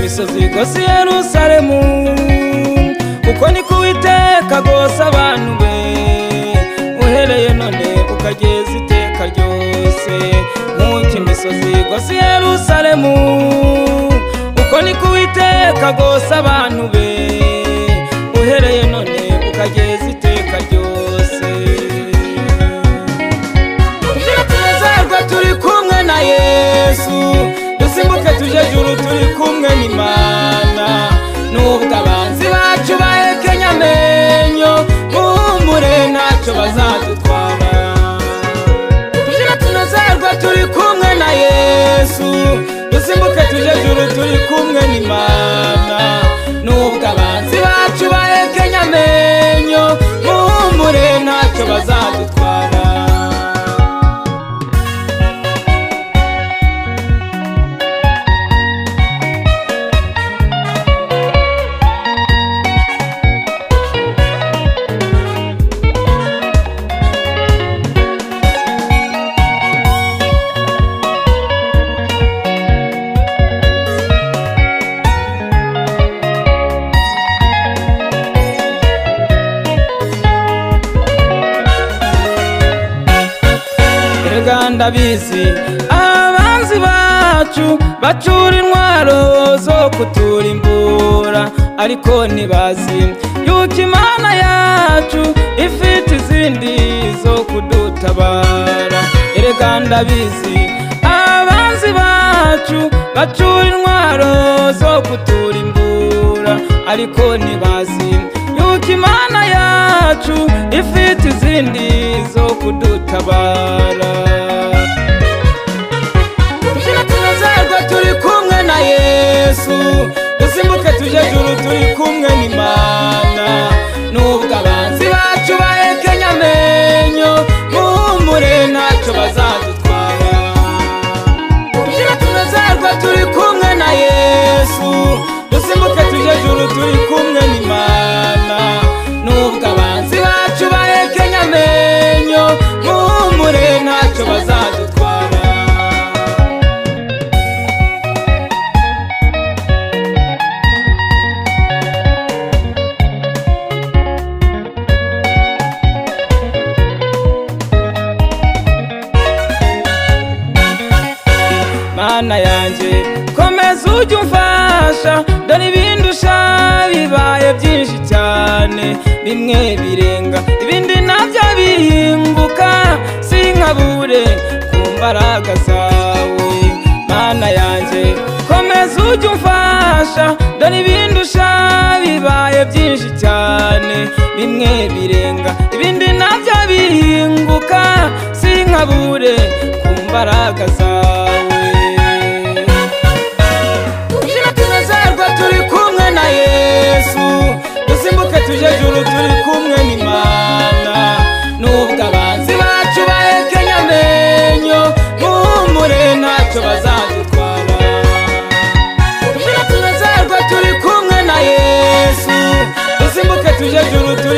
misozi igose yerusalemu kuko niko uwiteka agose abantu be uhereye none ukageza iteka ryose nk'uko imisozi igose yerusalemu uko niko uwiteka agose abantu be uhereye none ukageza iteka ryose tunezerwe turi kumwe na yesu dusimbuke tujye juru turi kumwe n'imana nubwo abanzi bacu bahekenya amenyo muhumure ntacyo bazadutwara tujye tunezerwe turi kumwe na yesu dusimbuke tujye juru turi kumwe n'imana nubwo abanzi bacu bahekenya amenyo muhumure ntacyo bazadutwara erega ndabizi abanzi bacu bacura intwaro zo kuturimbura ariko ntibazi yuko imana yacu ifite izindi zo kudutabara erega ndabizi abanzi bacu bacura intwaro zo kuturimbura ariko ntibazi yuko imana yacu ifite izindi zo kudutabara tubyina tunezerwe turi kumwe na yesu dusimbuke tujye juru turi kumwe n'imana nubwo abanzi bacu bahekenya amenyo muhumure ntacyo bazadutwara tubyina tunezerwe turi kumwe na yesu dusimbuke tujye juru turi kumwe n'imana nubwo abanzi bacu bahekenya amenyo muhumure ntacyo bazadutwara mana yanjye komeza ujye umfasha dore ibindi ushaka bibaye byinshi cyane bimwe birenga ibindi nabyo bihinguka sinkabure ku mbaraga zawe mana yanjye komeza ujye umfasha dore ibindi ushaka bibaye byinshi cyane bimwe birenga ibindi nabyo bihinguka sinkabure ku mbaraga zawe tubyina tunezerwe turi kumwe na yesu dusimbuke tujye juru turi kumwe n'imana nubwo abanzi bacu bahekenya amenyo muhumure ntacyo bazadutwara tubyina tunezerwe turi kumwe na yesu dusimbuke tujye juru turi